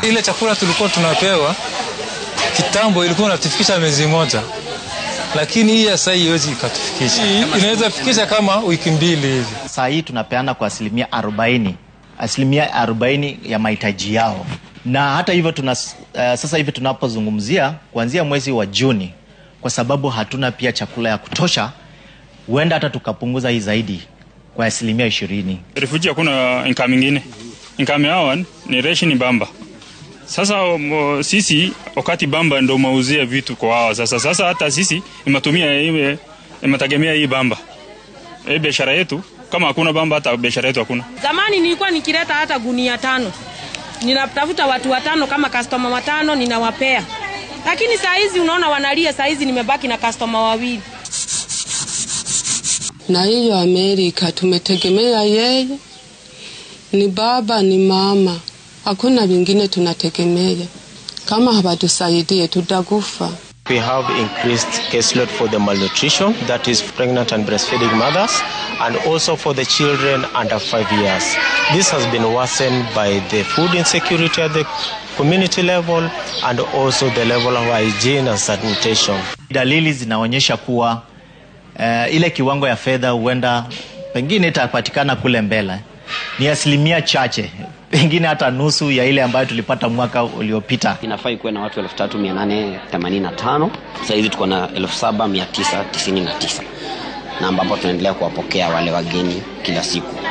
Ile chakula tulikuwa tunapewa kitambo ilikuwa inatufikisha miezi moja, lakini hii ya sasa haiwezi ikatufikisha. Inaweza fikisha kama wiki mbili hivi. Saa hii tunapeana kwa asilimia 40, asilimia 40 ya mahitaji yao, na hata hivyo tuna, uh, sasa hivi tunapozungumzia kuanzia mwezi wa Juni, kwa sababu hatuna pia chakula ya kutosha, huenda hata tukapunguza hii zaidi kwa asilimia ishirini. Refugee hakuna income ingine, income yao ni ration bamba. Sasa mo, sisi wakati bamba ndo mauzia vitu kwa wao sasa. Sasa hata sisi imetumia ime imetegemea hii bamba, hii biashara yetu. Kama hakuna bamba, hata biashara yetu hakuna. Zamani nilikuwa nikileta hata gunia tano, ninatafuta watu watano kama customer watano ninawapea, lakini saa hizi unaona wanalia. Saa hizi nimebaki na customer wawili. Na hiyo Amerika tumetegemea yeye, ni baba ni mama, hakuna vingine tunategemea. Kama hawatusaidie tutakufa. We have increased caseload for the malnutrition, that is pregnant and breastfeeding mothers, and also for the children under five years. This has been worsened by the food insecurity at the community level and also the level of hygiene and sanitation. Dalili zinaonyesha kuwa uh, ile kiwango ya fedha huenda pengine itapatikana kule mbele ni asilimia chache, pengine hata nusu ya ile ambayo tulipata mwaka uliopita. Inafaa ikuwe na watu 3885 sasa hivi tuko na 7999 na ambapo tunaendelea kuwapokea wale wageni kila siku.